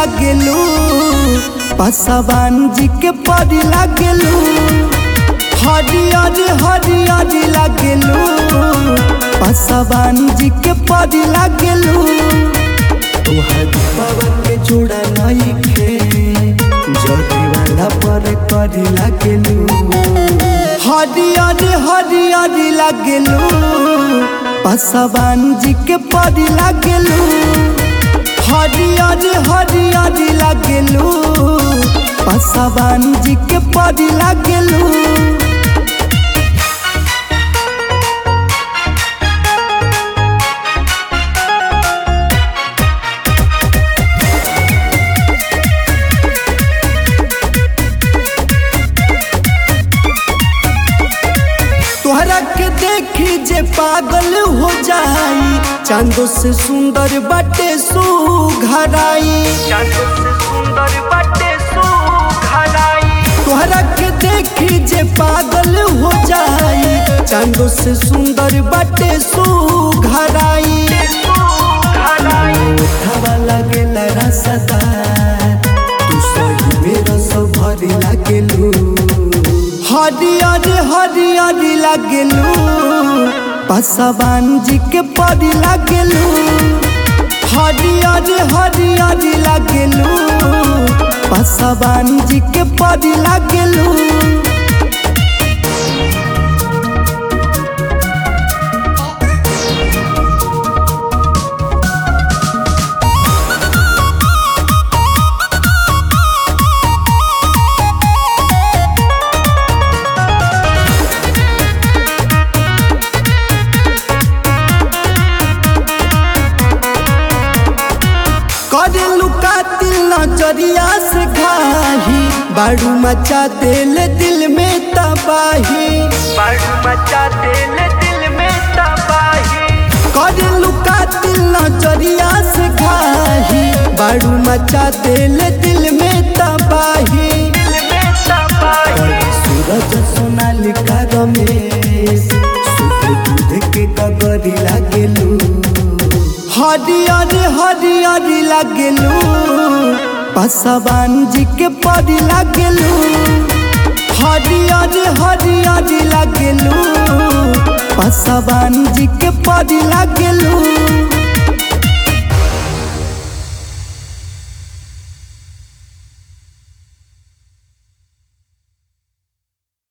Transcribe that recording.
लागेलू पासवान जी के परी लागेलू हरियर हरियर लागेलू पासवान जी के परी लागेलू तोहर पवन के जोड़ा नहीं खे जदी वाला पर करी लागेलू हरियर हरियर लागेलू पासवान जी के परी लागेलू हरियर हरियर लागेलू पासवान जी के परी लागेलू तोहरा के देखी जे पागल हो जाई चांदो से सुंदर बाटे सुघराई चांदो से सुंदर बाटे सुघराई तोहरा के देखी जे पागल हो जाई चांदो से सुंदर बाटे सुघराई सुघराई उठावा लागेला रसदार तू सही में रस भरी लागेलू हरियर हरियर लागेलू पासवान जी के परी लागेलू हरियर हरियर लागेलू पासवान जी के परी लागेलू करेलू कातिल नजरिया से घाही बाड़ू मचा दिल दिल में तबाही बाड़ू मचा दिल दिल में तबाही करेलू कातिल नजरिया से घाही बाड़ू मचा दिल दिल में तबाही दिल में तबाही सूरज सोनालिका रमेश सुध दूध के कगरी लागेलू हरियर हरियर लागेलू पासवान जी के परी लागेलू हरियर हरियर लागेलू पासवान जी के परी लागेलू